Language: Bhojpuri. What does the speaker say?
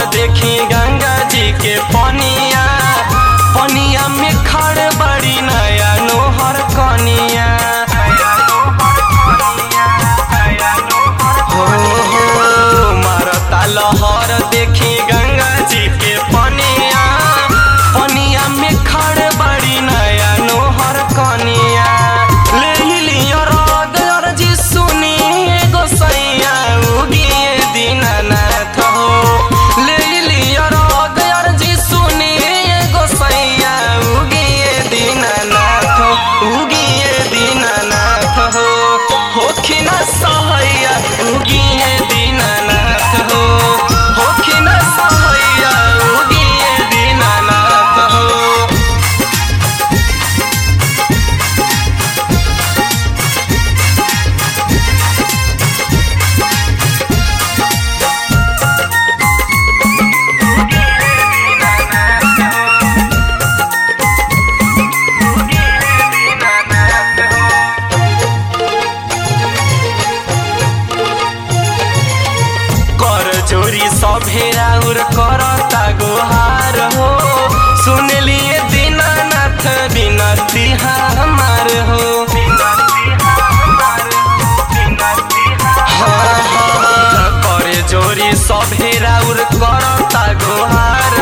देखी गंगा जी के पनिया पनिया में खड़ बड़ी नया नोहर कनिया हो हो मारता लहर देखी गंगा जी के पनिया पनिया में खड़ बड़ी नया नोहर कनिया ले लियो राग अर्जी सुनी गोसैया उगिए दीनानाथ हो ले लियो राग अर्जी सुनी गोसैया उगिए दीनानाथ हो उगिए दीनानाथ हो होखिन सहैया उगिए दीनानाथ हो होखिन सहैया उगिए दीनानाथ हो कर जोरी सभेरा उर करता गोहार हो सुन लिए दीनानाथ बिनती हमार हो हाँ, हाँ, करे जोरी सभेरा उर करता गोहार